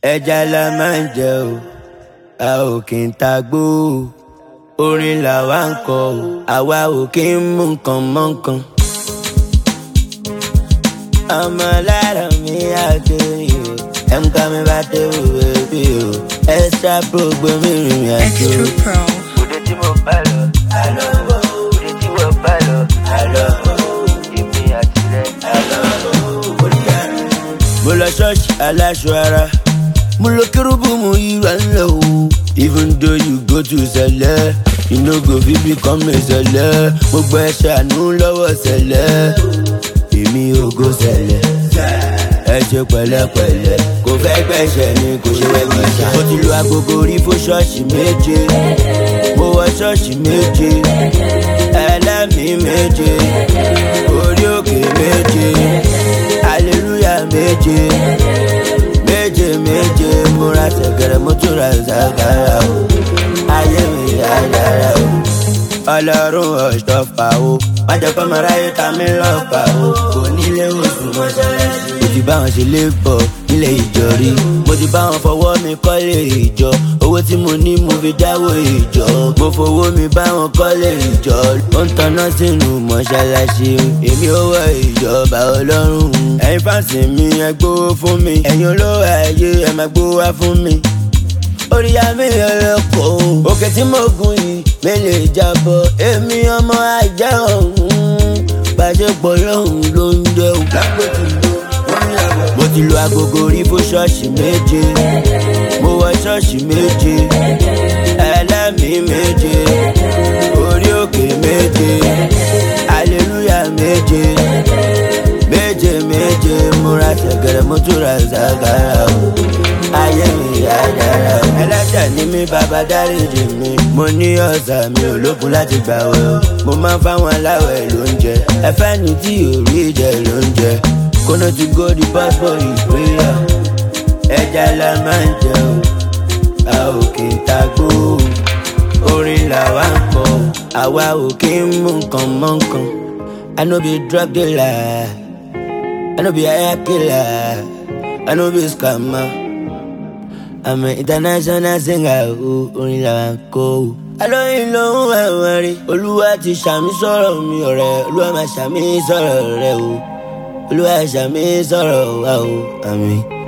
ẹja la máa ń jẹ o a ò kì í ta gbó o orin làwa ń kọ o àwa ò kì í mú nǹkan mọ́ nǹkan. ọmọ lára mi àgbèrè o ẹ̀ǹkà mi bá tẹ̀wé bèbí o extra pro gbẹ̀mí rìn àjò. Extra Pro. òde tí mo bá lọ àlọ́ òde tí mo bá lọ àlọ́ èmi àti rẹ̀ àlọ́ mo lọ ṣọ́ọ̀ṣì aláṣọ ara mo lọ kérúbù mo yíra ńlẹ̀ o even though you go to sẹlẹ̀ you no go fit become a sẹlẹ̀ mo gbọ́ ẹ ṣàánú lọ́wọ́ sẹlẹ̀ èmi ò go sẹlẹ̀ ẹ ṣe pẹ̀lẹ́pẹ̀lẹ́ kò fẹ́ gbẹ̀ṣẹ̀ ni kò ṣe wẹ́gbẹ̀ ṣá. mo ti lu agogo rí fún ṣọ́ọ̀ṣì méje mo wọ ṣọ́ọ̀ṣì méje ẹlẹ́mìí méje orí òkè méje hallelujah méje méje méje múra ṣẹ̀kẹ̀rẹ̀ mo tún ra ṣàkàrà o ayé mi yára o ọlọ́run ọ̀ṣọ́fà o májọpọ̀ mọ̀ráyé ta mi lọ́fà o kò nílé oṣù mọ́ṣáláṣí. mo ti bá wọn ṣe lébọ̀ nílé ìjọ rí mo ti bá wọn fọwọ́ mi kọ́lé ìjọ owó tí mo ní mo fi dáwó ìjọ mo fowó mi bá wọn kọ́lé ìjọ ó ń tanná sínú mọ́ṣáláṣí èmi ò wọ ìjọba ọlọ́run ẹ̀yin fáǹsì mi ẹ gbówó fún mi ẹ̀yin olówó ayé ẹ máa gbówó wá fún mi orí àmì ẹlẹ́kọ̀ọ́ òkè tí mo gùn yìí mi lè jábọ̀ èmi ọmọ ajá ọ̀hún bàjẹ́pọ̀ lọ́hùn ló ń jẹ́ o. mo ti lu agogo rí fún ṣọ́ọ̀ṣì méje mo wọ ṣọ́ọ̀ṣì méje ẹlẹ́mìí méje orí òkè méje hallelujah méje méje méje múra ṣẹ̀gẹ̀rẹ̀ mo tún ra ṣàkàrà o ayé mi yá dára o. ẹlẹ́ṣẹ̀ ni mí bàbá dáríjì mi mo ní ọ̀sà mi ò lókun láti gbà wẹ̀ o. mo máa ń fáwọn aláwẹ̀ lóúnjẹ ẹfẹ́ ni tí ò rí jẹ lóúnjẹ kóná ti go the passport ìpínyà ẹja la máa ń jẹ o a ò kì í ta gbó o. orin làwa ń kọ àwa ò kì í mú nǹkan mọ́ nǹkan. I no be drug dealer, I no be hire killer, I no be scammer. I'm an international singer, o, orin làwa ń kọ o. Alóyin ló ń wá wọn rí, Olúwa ti ṣàmì sọ̀rọ̀ mi ọ̀rẹ́, Olúwa máa ṣàmì sọ̀rọ̀ rẹ o. Olúwa ṣàmì sọ̀rọ̀ wa o, àmín.